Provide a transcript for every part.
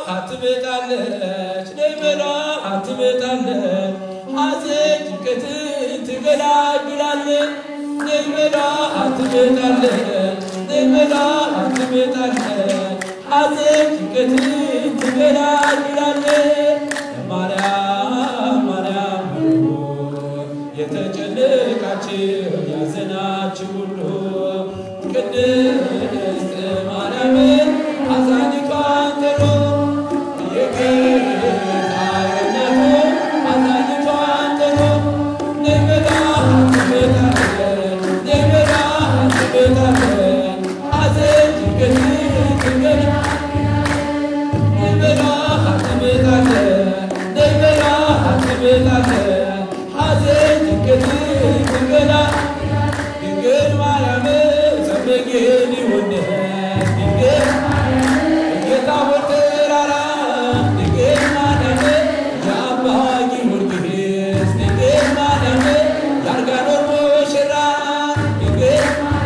ትመጣለች ነይ ብርሃን ትመጣለች ሐዘን ጭንቀትን ትገላግላለች ነይ ብርሃን ትመጣለች ነይ ብርሃን ትመጣለች ሐዘን ጭንቀትን ትገላግላለች ማርያም ማርያም ሁሉ የተጨነቃችሁ ያዘናችሁ ሁሉ ቅድስት ማርያምን አዛኝቷን ጥሩ የጌታ እናቱ አዛኝቷን ጥሩ ነይ ብርሃን ትመጣለች ነይ ብርሃን ትመጣለች ሐዘን ጭንቀትን ትገላግላለች ነይ ብርሃን ትመጣለች ነይ ብርሃን ትመጣለች ሐዘን ጭንቀትን ትገላግላለች ድንግል ማርያም ጸበጌን ይወደስ ድንግል የታቦር ተራራ ድንግል ማርያም የአባ ጊዮርጊስ ድንግል ማርያም የአርጋኖን ሙሽራ ድንግል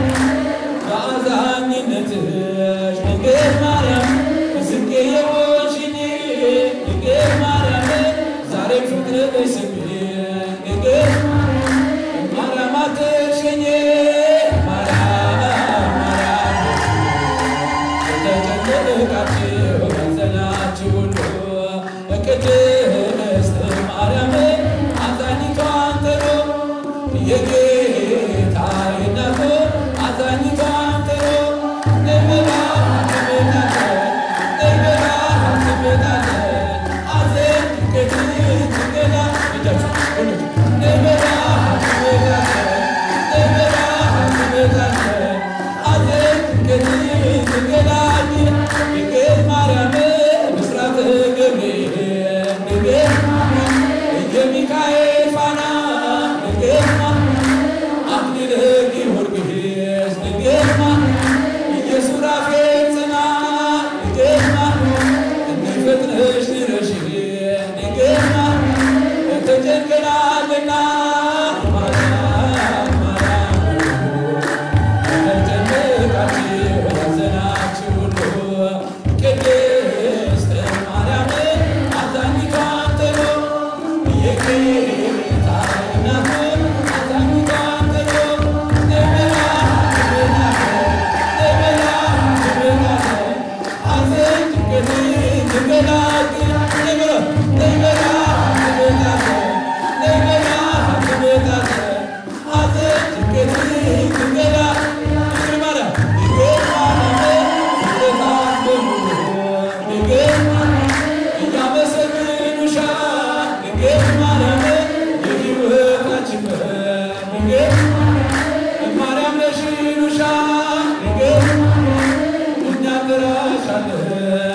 በአዛኝነትሽ ድንግል ማርያም ምስቄ የሆንሽኝ ድንግል ማርያም ዛሬም ፍቅርሽ ስሜን ድንግል ማርያም አትርሽኝ ማርያም ማርያም የተጨነቃችሁ ያዘናችሁ ሁሉ ቅድስት ማርያም አዛኝቷን ጥሩ የጌታ እናቱ አዛኝቷን ጥሩ ነይ ብርሃን ትመጣለች ነይ ብርሃን ትመጣለች ሐዘን ጭንቀትን ትገላግላለች ነይ ብርሃን ትመጣለች ነይ ብርሃን ትመጣለች ሐዘን ጭንቀትን ትገላግላለች ድንግል ማርያም ብስራተ ገብርኤል ድንግል የሚካኤል ፋና ድንግል አክሊለ ጊዮርጊስ ድንግል የሱራፌል ጽና ድንግል እንፈጥነሽ ድረሽ ድንግል ተጨንቀናልና ማርያም ማርያም ተጨነቃችሁ ያዘናችሁ ሁሉ ቅድስት ማርያም አዛኝቷን ጥሩ የጌታ እናት አዛኝቷን ጥሩ ነይ ብርሃን ትመጣለች ነይ ብርሃን ትመጣለች ሐዘን ጭንቀትን ትገላግላለች ነይ ብርሃን ነይ ብርሃን ትመጣለች ነይ ብርሃን ትመጣለች ሐዘን ጭንቀትን ትገላግላለች ድንግል ማርያም ድንግል ማርያም ፍጥረታት በሙሉ ድንግል እያመሰግኑሻል ድንግል ማርያም የሕይወታችን በር ድንግል ማርያም ነሽ ይሉሻል ድንግል እኛ እንጠራሻለን